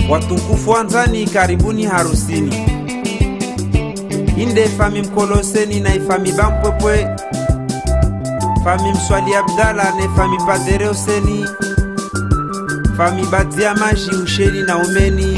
Watukufu wanzani, karibuni harusini. Inde fami mkoloseni na ifami bampwepwe, fami mswali Abdala ne fami padere Huseni, fami badia maji usheni na umeni,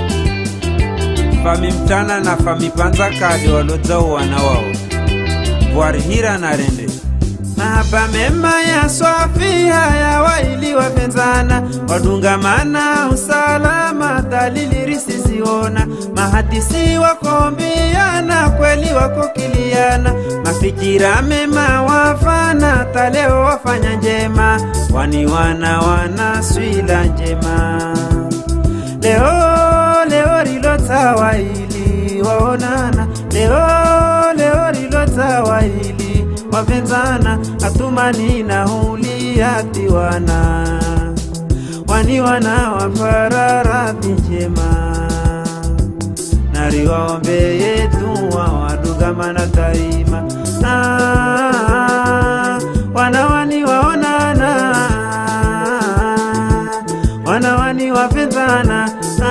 fami mtana na fami panza kale walodzao wana wao bwarihira na rende mahaba mema ya swafi haya waili wapenzana wadungamana usalama dalili risisiona mahadisi wakombiana kweli wakokiliana mafikira mema wafana taleo wafanya njema wani wana wana swila njema leo leo rilota ili waonana leo leo rilota ili wapenzana atumani na huliatiwana wani wana wapararathi njema nariwaombe yetu wawadugamana daima ah, wanawani waonana wanawani wapenzana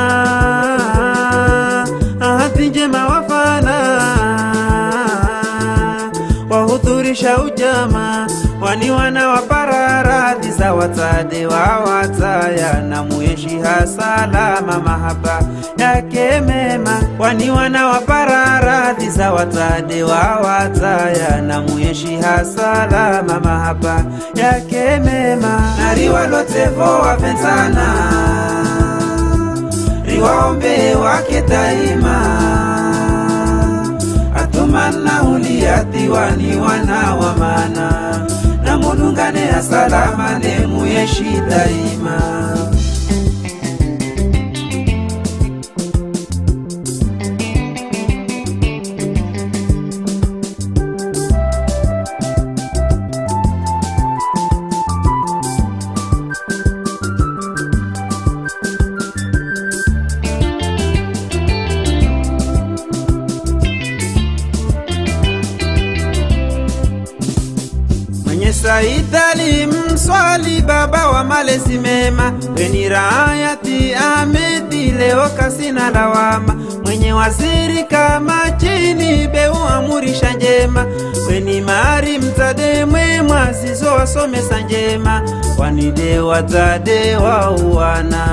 ah, ahati njema wafana wahudhurisha ujama wani wana wapararadhi za watade wawataya na mueshiha salama mahaba yake mema wani wana wapararadhi za watade wawataya na mueshiha salama mahaba yake mema na riwalotevo wapenzana riwaombe wake daima atumana uliathiwani wana wa mana na mulungane ya salama nemuyeshi daima mwenye saidali mswali baba wa malezi mema weni raayati amedi leo kasina lawama mwenye waziri kama chini beu amurisha njema weni mari mzade mwemwa zizo wasomesa njema wanide wazade wauwana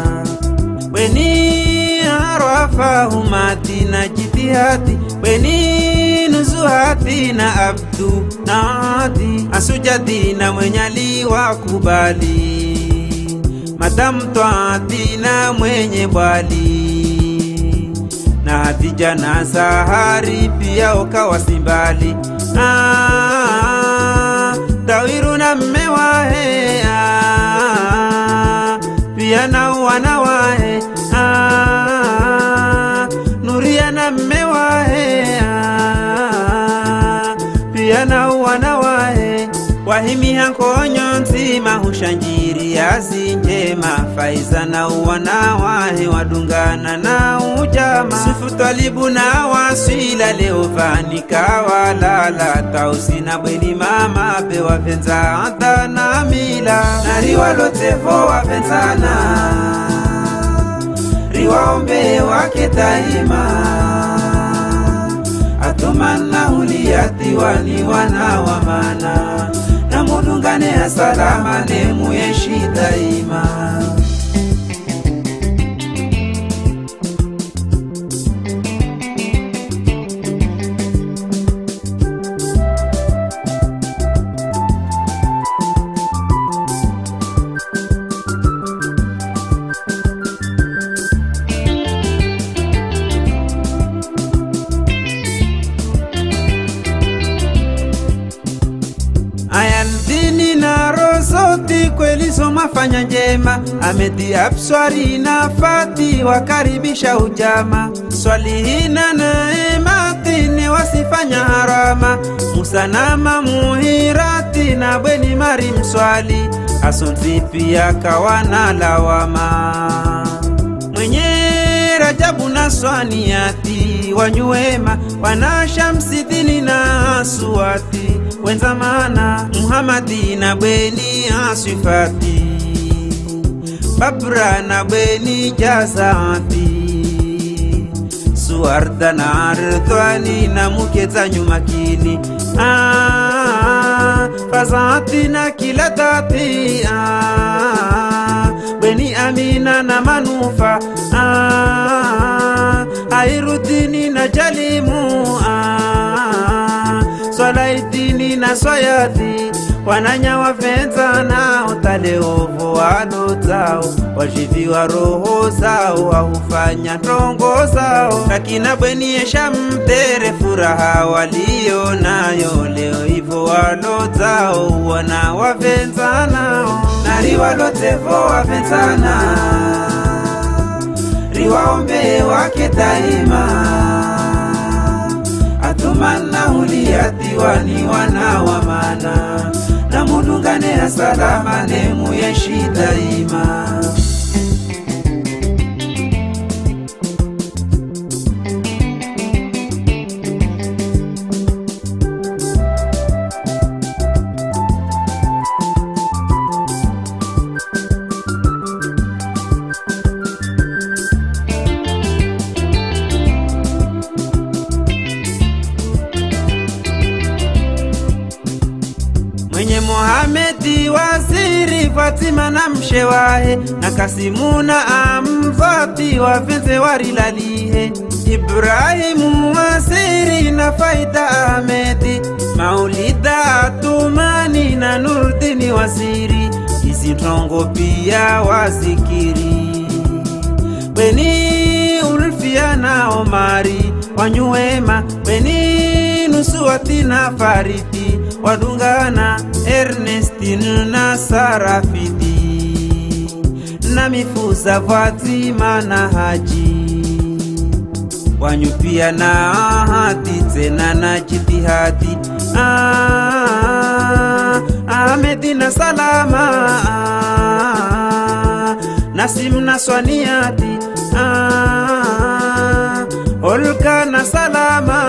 weni arwafahumati na jitihati weni nuzuhati na abdu na adi asujadi na mwenyali wa kubali madamu twati na mwenye bwali na hadija na sahari pia ukawa simbali ah, dawiru na mme wahe ah, pia na wana wahe ah, nuria na mme wahe ah, pia na wana wahe wahimiha nkonyo nzima hushanjiri yazi njema faiza na uwana wahe wadungana na ujama sufu twalibu na waswila leo vanika walala tausi na bweni mama pe wapenza anta na mila na riwalotevo wapenzana riwaombe wake daima atumana uliathiwani wana wa mana na mulungane ya salama nemuyeshi daima ayaldini na rozoti kweli somafanya njema amedi abswari na fati wakaribisha ujama swalihina na ematini wasifanya harama musanama muhirati na bweni mari mswali asonzi pia kawana lawama mwenye rajabu na swaniati wanyuema wanashamsidini na suati wenzamana muhamadi na bweni aswifati babra na bweni jazafi suarda na ardhani na mukeza nyumakini ah, fazati na kila dhati ah, bweni amina na manufa ah, airudini na jalimu ah, swalaidini na swayati wananya wavenza nao taleovo walo zao wajiviwa roho zao wahufanya ndongo zao lakina bweniesha mtere furaha walio nayo leo hivo walo zao wana wavenza nao na riwalotevo wavenzana riwaombe wake daima atumana uliyatiwani wana wa mana na mulungane ya salama nemu yeshi daima mwenye Mohamedi waziri Fatima na mshewahe na Kasimu na amvati wavenze warilalihe Ibrahimu waziri na Faida Ahmedi Maulida Atumani na Nurdini waziri hizi ntongo pia wazikiri Bweni Ulfia na Omari wanyuema Bweni Nusuati na Faridi wadungana Ernestine na Sarafidi na Mifuza Fatima na Haji wanyupia na hati tena na jitihadi ah, Ahmedi na Salama ah, Nasim na Swaniati ah, Olka na Salama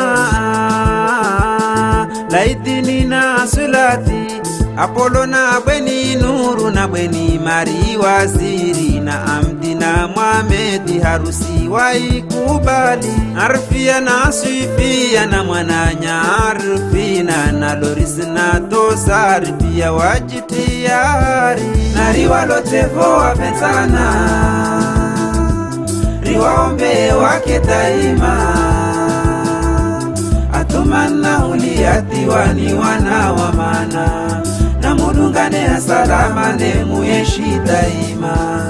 ah, Laidini na Sulati Apolo na Bweni Nuru na Bweni Mari Waziri na Amdi na Mwamedi harusi waikubali Arfia na Swifia na Mwananya Arfina na Loris na Tosari pia wajitia hari na riwalotevo wapenzana riwaombe wake daima atumana uliyatiwani wana wa mana na mulungane ya salama nemu yeshi daima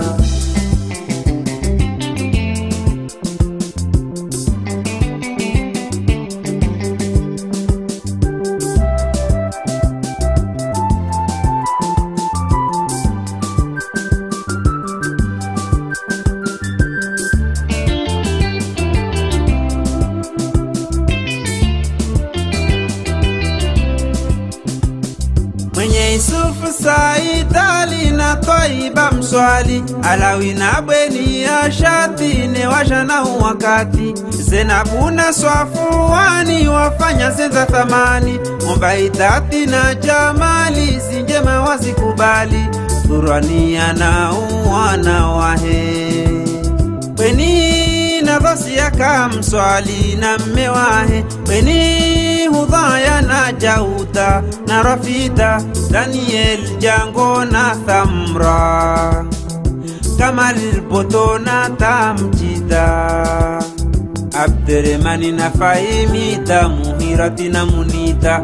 mwenye Yusufu Saidali na Twaiba Mswali Alawi na Bweni ya Shatine washana wakati Zenabu na Swafuani wafanya zenza thamani Mombaidati na Jamali zinjema wazikubali Turania na uwana wahe Bweni na Dhosia kamswali na mme wahe Bweni hudhaya na Jauta na Rafida Daniel Jango na Thamra Kamal Boto na Tamjida Abderemani na Fahimida Muhirati na Munita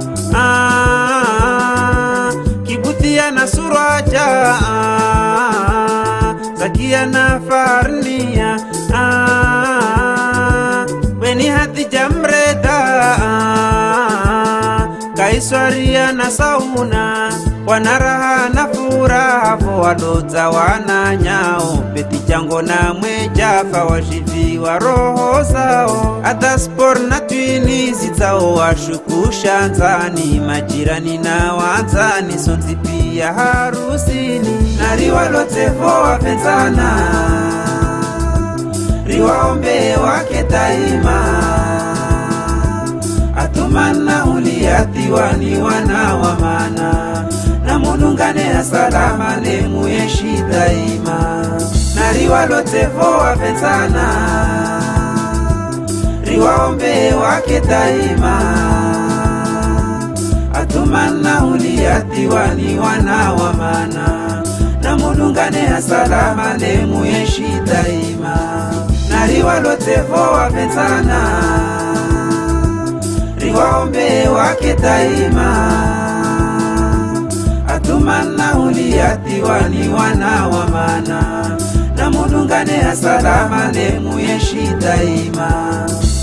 ah, Kibutia na Suraja ah, Zakia na Farnia ah, Weni hati jamreda ah, Kaiswaria na Sauna wanaraha na furaha vo wadodza wana nyao beti jango na mwejafa washiviwa roho zao hata spor na twinizi dzao washukusha nzani majirani na wanzani sonzi pia harusini na riwalotevo wapenzana riwaombe wake daima atumana uliyatiwani wana wa mana na mulungane ya salama nemu yeshi daima naliwalotevo wapenzana riwaombe wake daima atumana uliyatiwani wana wa mana na mulungane asalama nemuyeshi daima naliwalotevo wapenzana riwaombe wake daima atumana uliyatiwani wana wa mana na mulungane asalama nemuyeshi daima